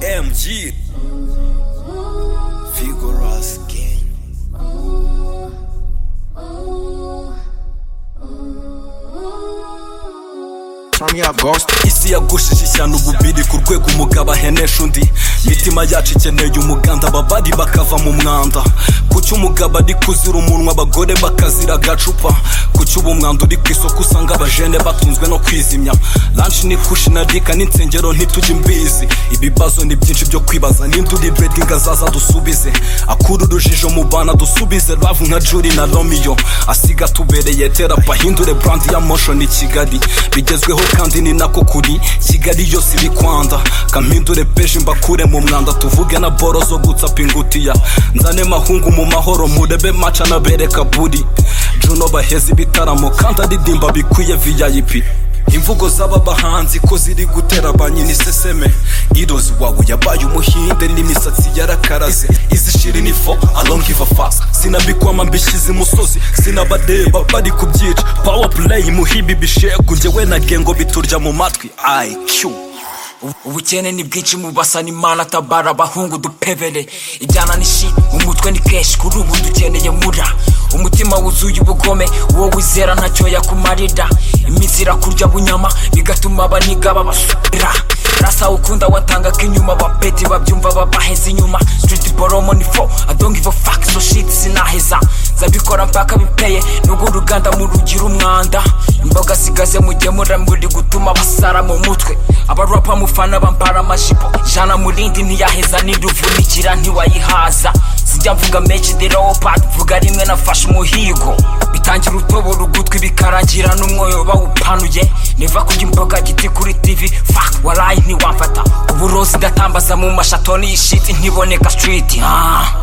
MG Figurous Gang isi yagushije ishyano ububiri ku rwego umugabo ahenesha undi imitima yacu ikeneye umuganda ababari bakava mu mwanda kuki umugabo ari kuzira umunwa abagore bakazira agacupa kuki ubu umwanda uri ku isoko usanga abajene batunzwe no kwizimya lanshi ni kushi na rika n'insengero ntitujye imbizi ibibazo ni byinshi byo kwibaza ninde uri bedinga azaza dusubize akura urujijo mu bana dusubize ravu nka juri na romiyo asiga tubereye terapa hindure brandi ya moshoni kigali bigezweho kandi ni nako kuri kigali yose iri kwanda kampindure peje mbakure mu mwanda tuvuge na boro zo gutsapa ingutiya nzane mahungu mu mahoro murebe maca nabereka buri juno baheze ibitaramo kandi aririmba bikwiye vip imvugo z'aba bahanzi ko ziri gutera ba nyina iseseme irozi wawe yabaye umuhinde n'imisatsi yarakaraze izi shiri ni fo alongiva fasa sinabikwama mbishyize imusozi sinabadeba bari kubyica power play muhibi bishegu njyewe na gengo biturya mu matwi iq ubukene ni bwinshi mu basa n'imana tabara abahungu dupebere ibyana ni shi umutwe ni kenshi kuri ubu dukeneye mura umutima wuzuye ubugome uwo wizera ntacyo yakumarira iminsi irakurya bunyama bigatuma abaniga babasubira rasa ukunda watangaga inyuma bapeti babyumva babaheza inyuma street boromo ni fo i don't give a fuck so shit sinaheza nzabikora mpaka bipeye nubwo uruganda murugira umwanda imboga sigaze mugemura muri gutuma basara mu mutwe abarapa mufana bambara amajipo jana murindi ntiyaheza n'iruvunikira ntiwayihaza sijya mvuga mechi the leopard vuga rimwe nafashe umuhigo bitangira utobora ugutwi bikarangira n'umwoyo bawupanuye niva kurya imboga giti kuri tv fuck warayi ntiwamfata uburozi ndatambaza mu mashatoni y'ishiti ntiboneka street ah.